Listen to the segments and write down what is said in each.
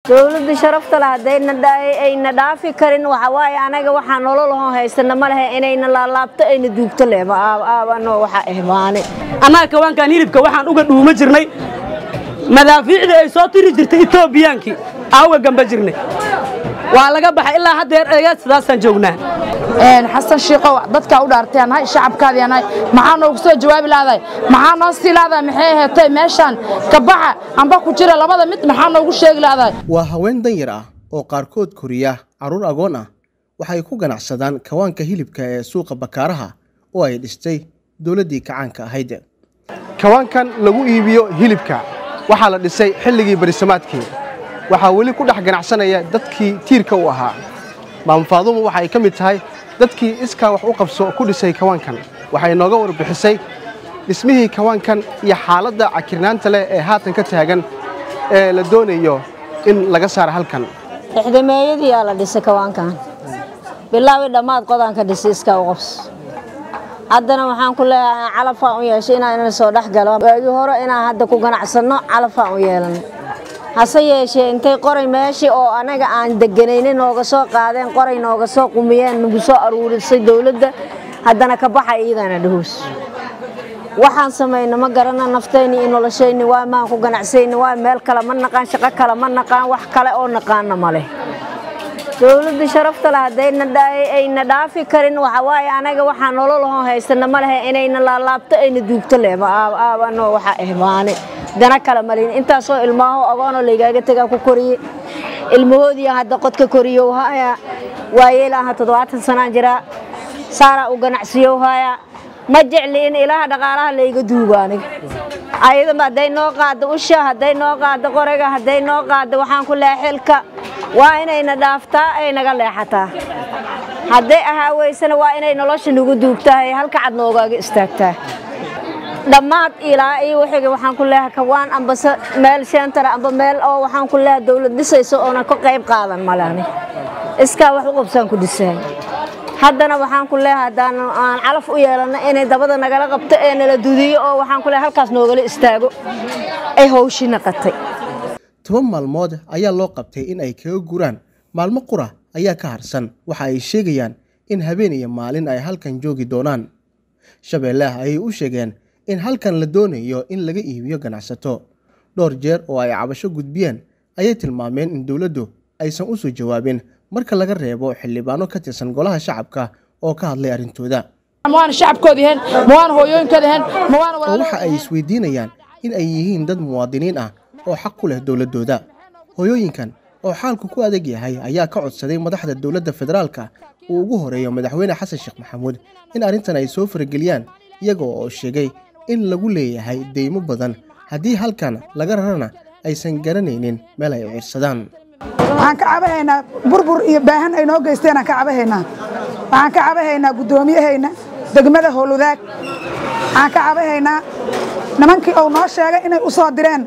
dowladda sharafta leh haddayna dhaafi karin waxawaaye anaga waxaa nololahoo haysana ma lehe inayna laalaabto ayna duugto lehba aabano waxa ehbaane annaga kawaankan hilibka waxaan uga dhuuma jirnay madaafiicdii ay soo tiri jirtay etoobiyaankii aa uga gamba jirnay waa laga baxay ilaa haddeer eega sidaasaan joognaa xasan shiikow dadkaa u dhaartay nahay shacabkaadii nahay maxaa noogu soo jawaabi lahday maxaa noo sii lahday maxay aheetay meeshaan kabaxa amba ku jira labada mid maxaa noogu sheegi lahday waa haween danyar ah oo qaarkood koriya carruur agoon ah waxay ku ganacsadaan kawaanka hilibka ee suuqa bakaaraha oo ay dhistay dowladdii kacaanka ahayd kawaankan lagu iibiyo hilibka waxaa la dhisay xilligii barisamaadkii waxaa weli ku dhex ganacsanaya dadkii tiirka u ahaa maamufaadumu waxa ay ka mid tahay dadkii iskaa wax u qabso ku dhisay kawaankan waxay nooga warbixisay dhismihii kawaankan iyo xaaladda cakirnaanta leh ee haatan ka taagan ee la doonayo in laga saaro halkan ixdameeyadiyaa la dhisay kawaankan bilaawi dhammaad qodaanka dhisay iskaa u qabso haddana waxaan ku leeyahay calafaan u yeeshay inaan soo dhex galo waagii hore inaan hadda ku ganacsanno calafaan u yeelano hase yeeshee intay qoray meeshii oo anaga aan deganayna nooga soo qaadeen qoray nooga soo qumiyeen nagu soo aruurisay dowladda haddana ka baxa iidana dhahoos waxaan samayna ma garana naftayni iyo noloshayni waa maan ku ganacsayni waa meel kale ma naqaan shaqo kale ma naqaan wax kale oo naqaana ma leh dowladda sharafta leh haddayna dhaafi karin waxawaaye anaga waxaa nololahoo haysana ma lehe inayna laalaabto ayna duugto lehba aabano waxa ehbaane dana kale malin intaasoo ilmaaho agoonoo laygaaga tagaa ku koriye ilmahoodiian hadda qodka koriyow haya waayeelaha toddobaatan sanaan jiraa saaraa u ganacsiyow haya ma jecli in ilaha dhaqaalaha layga duugo aniga ayadaba hadday noo qaaddo usha hadday noo qaaddo qorayga hadday noo qaaddo waxaan ku leeha xilka waa inayna dhaaftaa ay naga leexataa hadday ahaa weysana waa inay nolosha nagu duugtahay halka cad noogaaga istaagtaa dhammaad ilaa iyo wixiga waxaan ku leeyahay kawaan amba meel sheentara amba meel oo waxaan ku leeyahay dawlad dhisayso oona ka qayb qaadan male ani iskaa wax u qabsaan ku dhisaay haddana waxaan ku leeyahay haddaan aan calaf u yeelano inay dabada nagala qabto ee nala dudiyo oo waxaan ku leeyahay halkaas noogala istaago ay hawshi naqatay toban maalmood ayaa loo qabtay in ay kaga guraan maalmo qura ayaa ka harsan waxa ay sheegayaan in habeen iyo maalin ay halkan joogi doonaan shabeellaah ayay u sheegeen in halkan la doonayo in laga iibiyo ganacsato dhowr jeer oo ay cabasho gudbiyeen ayay tilmaameen in dowladdu aysan u soo jawaabin marka laga reebo xildhibaano ka tirsan golaha shacabka oo ka hadlay arrintooda mawaana shacabkooda heen mawaana hooyooyinkooda heen mawaana oo waxa ay isweydiinayaan in ay yihiin dad muwaadiniin ah oo xaq ku leh dowladdooda hooyooyinkan oo xaalku ku adag yahay ayaa ka codsaday madaxda dowladda federaalka uu ugu horeeyo madaxweyne xasan sheekh maxamuud in arrintan ay soo farageliyaan iyaga oo sheegay in lagu leeyahay deymo badan haddii halkan laga rarana aysan garanaynin meel ay ciirsadaan waxaan ka cabahaynaa burbur iyo baahan ay noo geysteenaan ka cabahaynaa waxaan ka cabahaynaa guddoomiyahayna degmada howlwadaag waxaan ka cabahaynaa nimankii uu noo sheegay inay u soo direen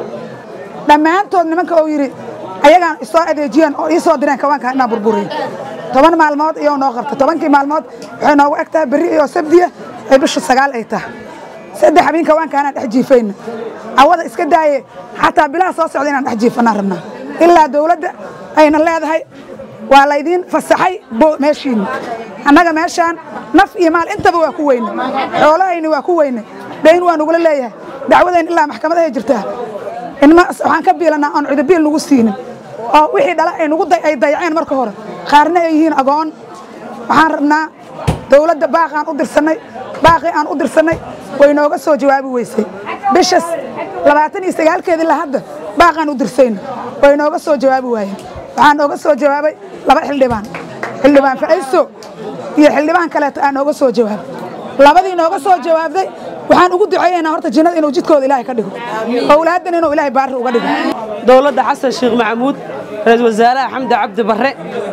dhammaantood nimanka uu yidhi ayagaan isoo adeejiyeen oo ii soo direen kawaanka inaan burburiyo toban maalmood iyou noo qabta tobankii maalmood waxay noogu eg tahay berri iyo sabdiya ay bisha sagaal ay tahay saddex habeen kawaankaanaan dhex jiifayna cawada iska daaye xataa bilaha soo socda inaan dhex jiifanaan rabnaa ilaa dawladda ayna leedahay waa laydiin fasaxay meeshiinna annaga meeshaan naf iyo maal intaba waa ku weyne xoolahayni waa ku weyne dhayn waa nugula leeyahay dacwadayn ilaa maxkamadahay jirtaa waxaan ka biilanaa oon cidabiil nugu siinin oo wixii dhala ay dayaceen marka hore qaarna ay yihiin agoon waxaan rabnaa dawladda baaqaan u dirsannay baaqii aan u dirsannay way nooga soo jawaabi weysay bishas labaatan iyo sagaalkeedii la hadda baaqaan u dirsayna way nooga soo jawaabi waayeen waxaa nooga soo jawaabay laba xildhibaan xildhibaan facayso iyo xildhibaan kaleeto aa nooga soo jawaabay labadii nooga soo jawaabday waxaan ugu duceeyaynaa horta jinnada inuu jidkooda ilaahay ka dhigo owlaaddan inuu ilaahay baarri uga dhigo dowladda xasan sheekh maxamuud ra-iisul wasaaraha xamdi cabdi barre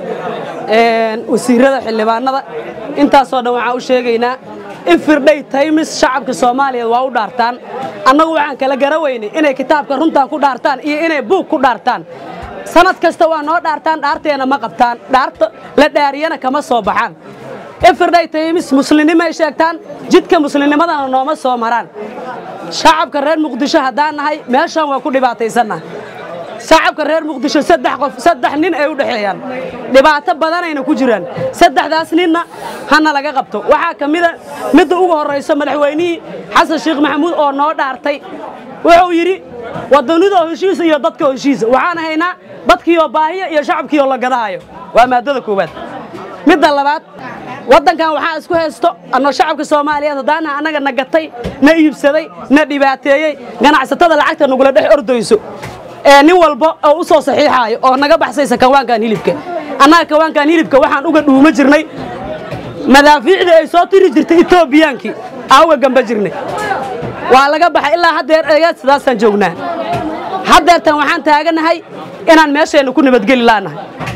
wasiirada xildhibaanada intaasoo dhan waxaan u sheegaynaa in firdhay taymis shacabka soomaaliya waa u dhaartaan annagu waxaan kala garaweynay inay kitaabka runtan ku dhaartaan iyo inay buug ku dhaartaan sanad kasta waa noo dhaartaan dhaarteena ma qabtaan dhaarta la dhaariyana kama soo baxaan in firdhay taymis muslimnimoay sheegtaan jidka muslimnimadana nooma soo maraan shacabka reer muqdisho haddaan nahay meeshaan waa ku dhibaataysannaha shacabka reer muqdisho saddex qof saddex nin ay u dhexeeyaan dhibaato badanayna ku jiraan saddexdaas ninna hana laga qabto waxaa ka mida midda ugu horrayso madaxweynihii xasan sheekh maxamuud oo noo dhaartay wuxuu yidhi waddanidoo heshiisa iyo dadkoo heshiisa waxaan haynaa dadkiioo baahiya iyo shacabkiioo la gadahayo waa maaddada koowaad midda labaad waddankan waxaa isku haysto annoo shacabka soomaaliyeed haddaana annaga na gatay na iibsaday na dhibaateeyey ganacsatada lacagta nagula dhex ordayso ee nin walba oo u soo saxiixaayo oo naga baxsaysa kawaankan hilibka annaga kawaankan hilibka waxaan uga dhuuma jirnay madaafiicdii ay soo tiri jirtay etoobiyaankii aa uga gamba jirnay waa laga baxay ilaa haddeer eega sidaasaan joognaa haddeertan waxaan taaganahay inaan meesheenna ku nabadgeli laanahay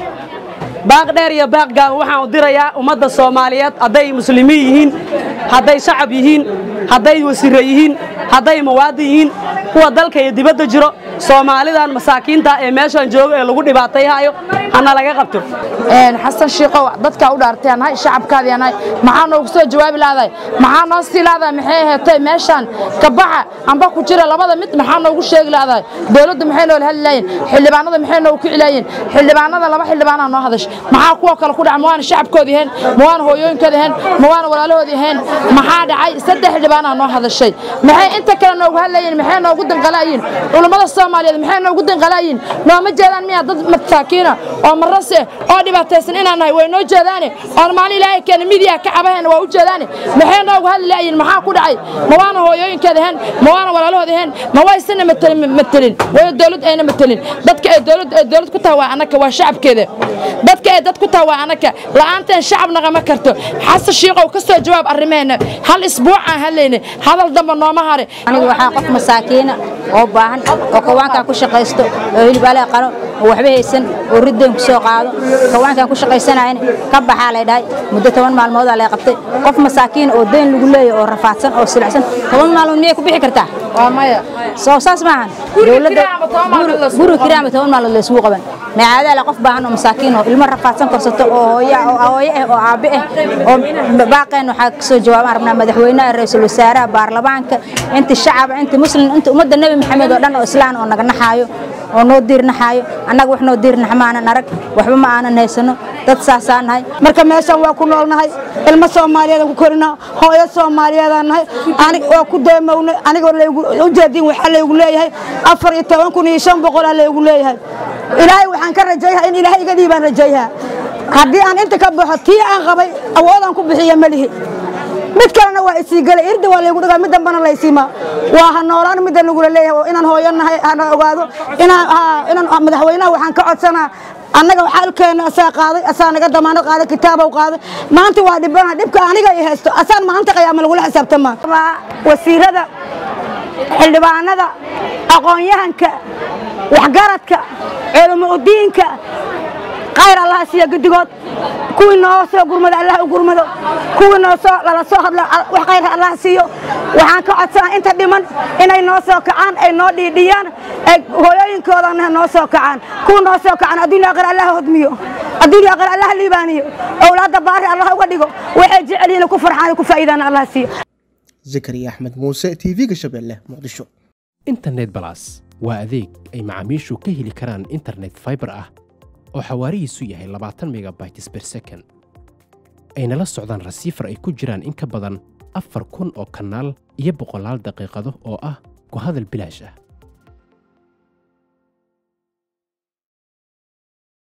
baaq dheer iyo baaq gaaban waxaan u dirayaa ummadda soomaaliyeed hadday muslimiin yihiin hadday shacab yihiin hadday wasiire yihiin hadday muwaadin yihiin kuwa dalka iyo dibadda jiro soomaalidan masaakiinta ee meeshaan jooga ee lagu dhibaatayhayo hana laga qabto xasan shiikow dadkaa u dhaartay nahay shacabkaadii nahay maxaa noogu soo jawaabi lahday maxaa noo sii lahday maxay aheetay meeshaan kabaxa amba ku jira labada mid maxaa noogu sheegi lahday dowladdu maxay noola hadli lahayen xildhibaanada maxay noogu kici lahayen xildhibaanada laba xildhibaanaa noo hadash maxaa kuwa kale ku dhaca ma waana shacabkoodii ahayn ma waana hooyooyinkoodii ahayn ma waana walaalahoodii ahayn maxaa dhacay saddex xildhibaanaa noo hadashay maxay inta kale noogu hadlayiin maxay noogu danqalaayiin culummada soomaaliyeed maxay noogu danqalaayiin nooma jeedaan miyaa dad masaakiina oo marase oo dhibaataysan inaan nahay way noo jeedaane oon maalin ilaahay keena midiya ka cabaheena waa u jeedaane maxay noogu hadli laayiin maxaa ku dhacay ma waana hooyooyinkeeda ahayn ma waana walaalahooda ahayn ma waysana matelin way dowlad ayna matelin dadka ay dowlad ay dowlad ku tahay waa annaka waa shacabkeeda dadka ay dad ku tahay waa annaka la'aanteen shacab naqama karto xasan shiiqow ka soo jawaab arrimeena hal isbuuc aan hadlayna hadal damba nooma hare anigu waxaa qof masaakiina oo baahan oo kawaankan ku shaqaysto oo hilibaalea qalo oo waxba haysan oo riddayn ku soo qaado kawaankan ku shaqaysanayan ka baxaa lay dhahay muddo toban maalmoodaa lay qabtay qof masaakiin oo dayn lagu leeyahay oo rafaadsan oo silacsan toban maalmood miyay ku bixi kartaa waa maya soo saas maahan dowladda kiraama toban maalmood la isugu guri kiraama toban maalmood la isugu qaban macaadaala qof baahan oo masaakiin oo ilmo rafaadsan korsato oo hooyo oo hooyo ah oo aabe ah oo baaqeen waxaa ka soo jawaabaan rabnaa madaxweynaha ra'iisul wasaaraha baarlamaanka inta shacab inta muslim inta ummadda nebi maxamed oo dhan oo islaan oo naga naxaayo oo noo diirnaxaayo annaga wax noo diirnax ma aanan arag waxba ma aanan haysano dad saasaan nahay marka meeshan waa ku noolnahay ilmo soomaaliyeedaan ku korinaa hooyo soomaaliyeedaan nahay anig waa ku deemownay anigoo laygu ujeedin waxaa laygu leeyahay afar iyo toban kun iyo shan boqolaa laygu leeyahay ilaahay waxaan ka rajayhaa in ilaahay iga dhiibaan rajayhaa haddii aan inta ka baxo tii aan qabay awoodaan ku bixiya melihi mid kalena waa isii gelay irda waa laygu dhigaa mid dambana laysiimaa waa ha noolaan midda nagula leeyahay oo inaan hooyo nahay hana ogaado inaan inaan madaxweynaha waxaan ka codsanaa annaga xaalkeena asaa qaaday asaa naga damaanad qaaday kitaabow qaaday maanta waa dhibana dhibka aniga i haysto asaan maanta qiyaama lagula xisaabtamaa wasiirada xildhibaanada aqoon-yahanka waxgaradka culamo udiinka khayr allah siiya guddigood kuwii noo soo gurmado allah u gurmado kuwii noo soo lala soo hadlo wax khayr allah siiyo waxaan ka codsanaa inta dhiman inay noo soo kacaan ay noo dhiidhiyaan ay hooyooyinkoodana noo soo kacaan kuwa noo soo kacaan adduunya aqal allah hodmiyo adduunya aqal allah liibaaniyo owlaadda baari allah uga dhigo waxay jecel yihiin ku farxaan ku faa'iidaan allah siiyo zakariya axmed muuse tv-ga shabeelle muqdisho internet balas waa adeeg ay macaamiishu ka heli karaan internet fiber ah oo xawaarihiisu yahay labaatan megabytes per second ayna la socdaan rasiifar ay ku jiraan in ka badan afar kun oo kanaal iyo boqolaal daqiiqado oo ah ku hadal bilaash ah